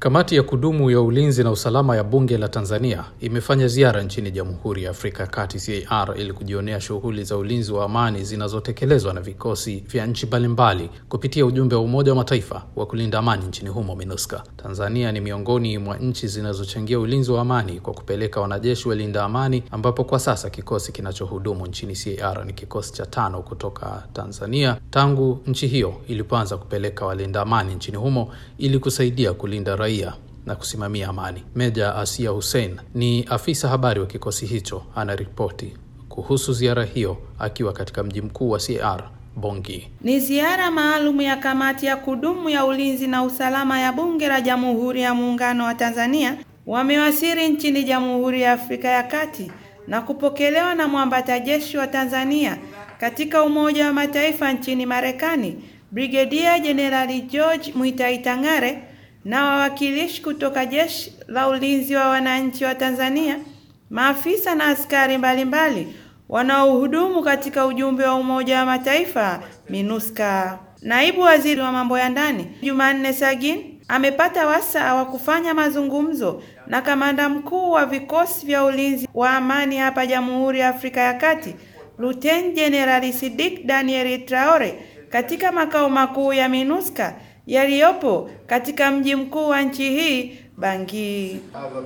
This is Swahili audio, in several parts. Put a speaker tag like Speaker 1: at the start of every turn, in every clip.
Speaker 1: Kamati ya kudumu ya ulinzi na usalama ya bunge la Tanzania imefanya ziara nchini Jamhuri ya Afrika ya Kati CAR ili kujionea shughuli za ulinzi wa amani zinazotekelezwa na vikosi vya nchi mbalimbali kupitia ujumbe wa Umoja wa Mataifa wa kulinda amani nchini humo MINUSCA. Tanzania ni miongoni mwa nchi zinazochangia ulinzi wa amani kwa kupeleka wanajeshi walinda amani, ambapo kwa sasa kikosi kinachohudumu nchini CAR ni kikosi cha tano kutoka Tanzania tangu nchi hiyo ilipoanza kupeleka walinda amani nchini humo ili kusaidia kulinda raia na kusimamia amani. Meja Asia Hussein ni afisa habari wa kikosi hicho, anaripoti kuhusu ziara hiyo akiwa katika mji mkuu wa CAR Bongi.
Speaker 2: Ni ziara maalum ya kamati ya kudumu ya ulinzi na usalama ya bunge la Jamhuri ya Muungano wa Tanzania wamewasili nchini Jamhuri ya Afrika ya Kati na kupokelewa na mwambata jeshi wa Tanzania katika Umoja wa Mataifa nchini Marekani, Brigedia Jenerali George Muitai Tang'are na wawakilishi kutoka Jeshi la Ulinzi wa Wananchi wa Tanzania, maafisa na askari mbalimbali wanaohudumu katika ujumbe wa Umoja wa Mataifa MINUSCA. Naibu Waziri wa Mambo ya Ndani Jumanne Sagin amepata wasaa wa kufanya mazungumzo na kamanda mkuu wa vikosi vya ulinzi wa amani hapa Jamhuri ya Afrika ya Kati, Luteni Jenerali Sidik Daniel Traore katika makao makuu ya MINUSCA yaliyopo katika mji mkuu wa nchi hii Bangui.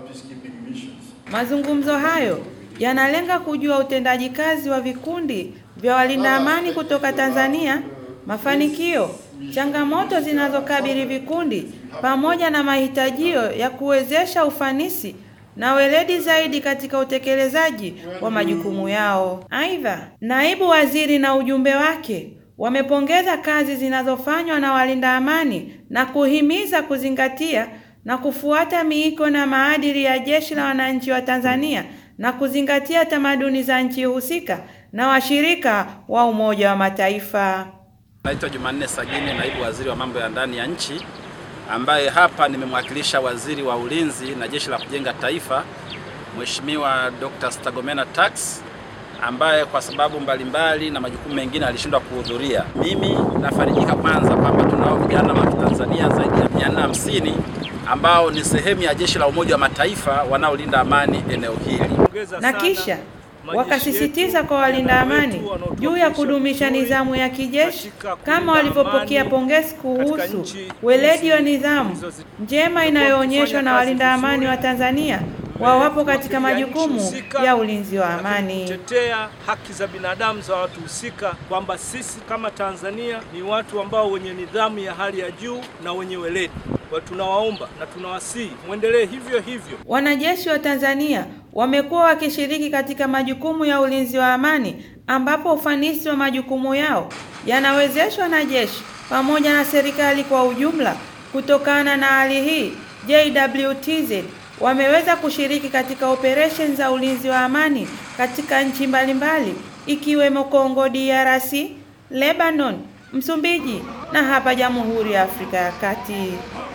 Speaker 2: Mazungumzo hayo yanalenga kujua utendaji kazi wa vikundi vya walinda amani kutoka Tanzania, mafanikio, changamoto zinazokabili vikundi pamoja na mahitajio ya kuwezesha ufanisi na weledi zaidi katika utekelezaji wa majukumu yao. Aidha, naibu waziri na ujumbe wake wamepongeza kazi zinazofanywa na walinda amani na kuhimiza kuzingatia na kufuata miiko na maadili ya Jeshi la Wananchi wa Tanzania na kuzingatia tamaduni za nchi husika na washirika wa Umoja wa Mataifa.
Speaker 3: Naitwa Jumanne Sagini, naibu waziri wa mambo ya ndani ya nchi, ambaye hapa nimemwakilisha waziri wa ulinzi na jeshi la kujenga taifa, Mheshimiwa Dr. Stergomena Tax ambaye kwa sababu mbalimbali na majukumu mengine alishindwa kuhudhuria. Mimi nafarijika kwanza kwamba tunao vijana wa Tanzania zaidi ya 450 ambao ni sehemu ya jeshi la Umoja wa Mataifa wanaolinda amani eneo hili.
Speaker 2: Na kisha wakasisitiza kwa walinda amani juu ya kudumisha nidhamu ya kijeshi kama walivyopokea pongezi kuhusu weledi wa nidhamu njema inayoonyeshwa na walinda amani wa Tanzania wawapo katika majukumu ya ulinzi wa amani.
Speaker 4: Tetea haki za binadamu za watu husika, kwamba sisi kama Tanzania ni watu ambao wenye nidhamu ya hali ya juu na wenye weledi. Kwa tunawaomba na tunawasihi muendelee hivyo hivyo.
Speaker 2: Wanajeshi wa Tanzania wamekuwa wakishiriki katika majukumu ya ulinzi wa amani, ambapo ufanisi wa majukumu yao yanawezeshwa na jeshi pamoja na serikali kwa ujumla. Kutokana na hali hii, JWTZ wameweza kushiriki katika operesheni za ulinzi wa amani katika nchi mbalimbali ikiwemo Kongo DRC, Lebanon, Msumbiji na hapa Jamhuri ya Afrika ya Kati.